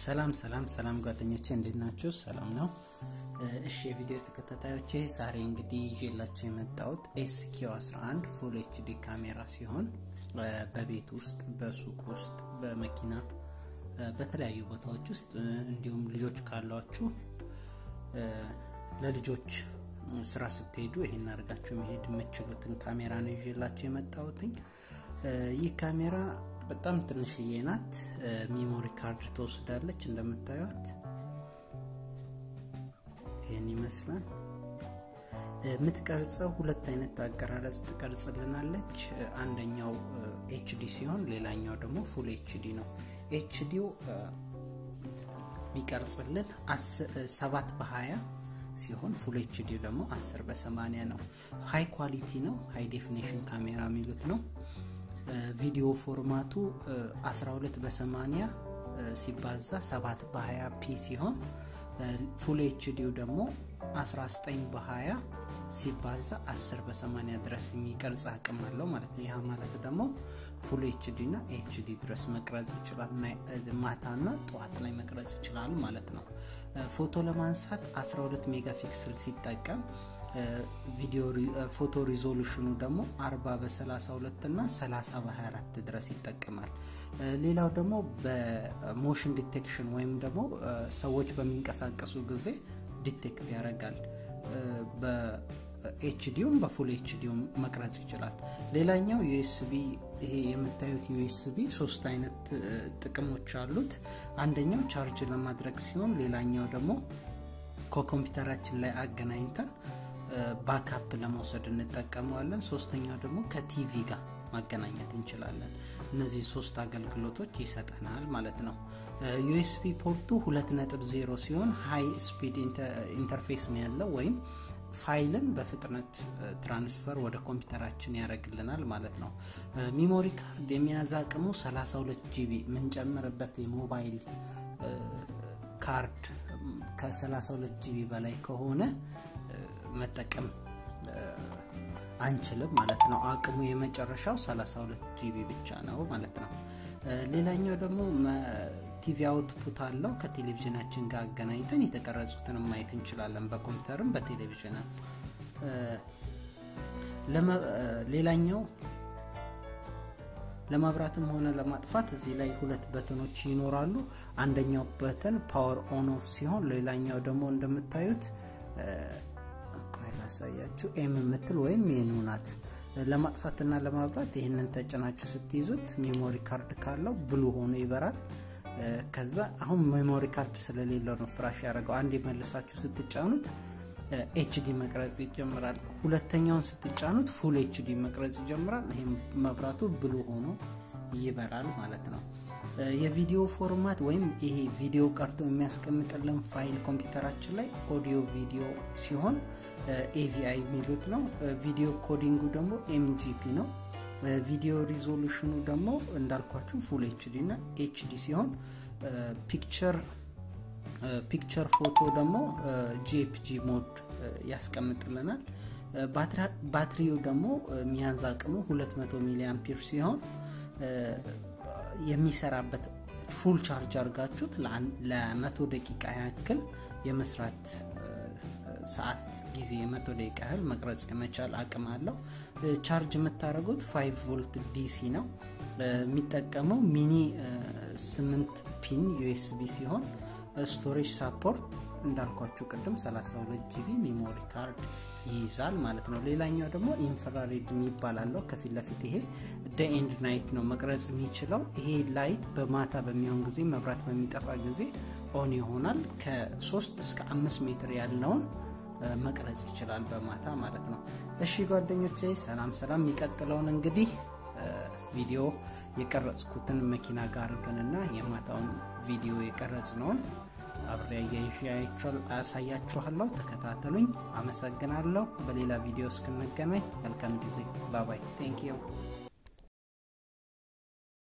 ሰላም ሰላም ሰላም ጓደኞቼ እንዴት ናችሁ? ሰላም ነው። እሺ የቪዲዮ ተከታታዮቼ ዛሬ እንግዲህ ይዤላቸው የመጣሁት ኤስኪው 11 ፉል ኤችዲ ካሜራ ሲሆን በቤት ውስጥ፣ በሱቅ ውስጥ፣ በመኪና በተለያዩ ቦታዎች ውስጥ እንዲሁም ልጆች ካሏችሁ ለልጆች ስራ ስትሄዱ ይሄን አድርጋችሁ መሄድ የምችሉትን ካሜራ ነው ይዤላቸው የመጣሁትኝ። ይህ ካሜራ በጣም ትንሽዬ ናት። ሚሞሪ ካርድ ትወስዳለች። እንደምታዩት ይህን ይመስላል። የምትቀርጸው ሁለት አይነት አቀራረጽ ትቀርጽልናለች። አንደኛው ኤችዲ ሲሆን ሌላኛው ደግሞ ፉል ኤችዲ ነው። ኤችዲው የሚቀርጽልን ሰባት በሀያ ሲሆን ፉል ኤችዲ ደግሞ 10 በ80 ነው። ሃይ ኳሊቲ ነው። ሃይ ዴፊኔሽን ካሜራ የሚሉት ነው። ቪዲዮ ፎርማቱ 12 በ80 ሲባዛ 7 በ20 ፒ ሲሆን ፉል ኤችዲው ደግሞ 19 በ20 ሲባዛ 10 በ80 ድረስ የሚቀርጽ አቅም አለው ማለት ነው። ይህ ማለት ደግሞ ፉል ኤችዲ እና ኤችዲ ድረስ መቅረጽ ይችላል። ማታና ጠዋት ላይ መቅረጽ ይችላል ማለት ነው። ፎቶ ለማንሳት 12 ሜጋ ፒክስል ሲጠቀም ቪዲዮ ፎቶ ሪዞሉሽኑ ደግሞ 40 በ32 እና 30 በ24 ድረስ ይጠቀማል። ሌላው ደግሞ በሞሽን ዲቴክሽን ወይም ደግሞ ሰዎች በሚንቀሳቀሱ ጊዜ ዲቴክት ያደርጋል። በኤችዲውም በፉል ኤችዲውም መቅረጽ ይችላል። ሌላኛው ዩኤስቢ ይሄ የምታዩት ዩኤስቢ ሶስት አይነት ጥቅሞች አሉት። አንደኛው ቻርጅ ለማድረግ ሲሆን ሌላኛው ደግሞ ከኮምፒውተራችን ላይ አገናኝተን ባካፕ ለመውሰድ እንጠቀመዋለን። ሶስተኛው ደግሞ ከቲቪ ጋር ማገናኘት እንችላለን። እነዚህ ሶስት አገልግሎቶች ይሰጠናል ማለት ነው። ዩኤስቢ ፖርቱ 2.0 ሲሆን ሃይ ስፒድ ኢንተርፌስ ነው ያለው ወይም ፋይልን በፍጥነት ትራንስፈር ወደ ኮምፒውተራችን ያደርግልናል ማለት ነው። ሚሞሪ ካርድ የመያዝ አቅሙ 32 ጂቢ የምንጨምርበት የሞባይል ካርድ ከ32 ጂቢ በላይ ከሆነ መጠቀም አንችልም ማለት ነው። አቅሙ የመጨረሻው 32 ጂቢ ብቻ ነው ማለት ነው። ሌላኛው ደግሞ ቲቪ አውትፑት አለው። ከቴሌቪዥናችን ጋር አገናኝተን የተቀረጹትን ማየት እንችላለን፣ በኮምፒውተርም በቴሌቪዥንም። ሌላኛው ለማብራትም ሆነ ለማጥፋት እዚህ ላይ ሁለት በተኖች ይኖራሉ። አንደኛው በተን ፓወር ኦን ኦፍ ሲሆን ሌላኛው ደግሞ እንደምታዩት ያሳያችሁ ኤም የምትል ወይም ሜኑ ናት። ለማጥፋትና ለማብራት ይህንን ተጭናችሁ ስትይዙት ሜሞሪ ካርድ ካለው ብሉ ሆኖ ይበራል። ከዛ አሁን ሜሞሪ ካርድ ስለሌለው ነው ፍራሽ ያደረገው። አንድ መልሳችሁ ስትጫኑት ኤችዲ መቅረጽ ይጀምራል። ሁለተኛውን ስትጫኑት ፉል ኤችዲ መቅረጽ ይጀምራል። ይህም መብራቱ ብሉ ሆኖ ይበራል ማለት ነው። የቪዲዮ ፎርማት ወይም ይሄ ቪዲዮ ቀርቶ የሚያስቀምጥልን ፋይል ኮምፒውተራችን ላይ ኦዲዮ ቪዲዮ ሲሆን ኤቪአይ የሚሉት ነው። ቪዲዮ ኮዲንጉ ደግሞ ኤምጂፒ ነው። ቪዲዮ ሪዞሉሽኑ ደግሞ እንዳልኳችሁ ፉል ኤችዲ እና ኤችዲ ሲሆን ፒክቸር ፒክቸር ፎቶ ደግሞ ጂኤፒጂ ሞድ ያስቀምጥልናል። ባትሪው ደግሞ ሚያዝ አቅሙ 200 ሚሊ አምፒር ሲሆን የሚሰራበት ፉል ቻርጅ አድርጋችሁት ለመቶ ደቂቃ ያክል የመስራት ሰዓት ጊዜ የመቶ ደቂቃ ያህል መቅረጽ የመቻል አቅም አለው። ቻርጅ የምታደርጉት 5 ቮልት ዲሲ ነው። የሚጠቀመው ሚኒ 8 ፒን ዩኤስቢ ሲሆን ስቶሬጅ ሳፖርት እንዳልኳችሁ ቅድም 32 ጂቢ ሜሞሪ ካርድ ይይዛል ማለት ነው። ሌላኛው ደግሞ ኢንፍራሬድ የሚባል አለው ከፊት ለፊት ይሄ ደ ኤንድ ናይት ነው መቅረጽ የሚችለው። ይሄ ላይት በማታ በሚሆን ጊዜ መብራት በሚጠፋ ጊዜ ኦን ይሆናል። ከ3 እስከ 5 ሜትር ያለውን መቅረጽ ይችላል በማታ ማለት ነው። እሺ ጓደኞቼ ሰላም ሰላም። የሚቀጥለውን እንግዲህ ቪዲዮ የቀረጽኩትን መኪና ጋር አድርገንና የማታውን ቪዲዮ የቀረጽነውን አብሬ አሳያችኋለሁ። ተከታተሉኝ። አመሰግናለሁ። በሌላ ቪዲዮ እስክንገናኝ መልካም ጊዜ። ባባይ ቴንክ ዩ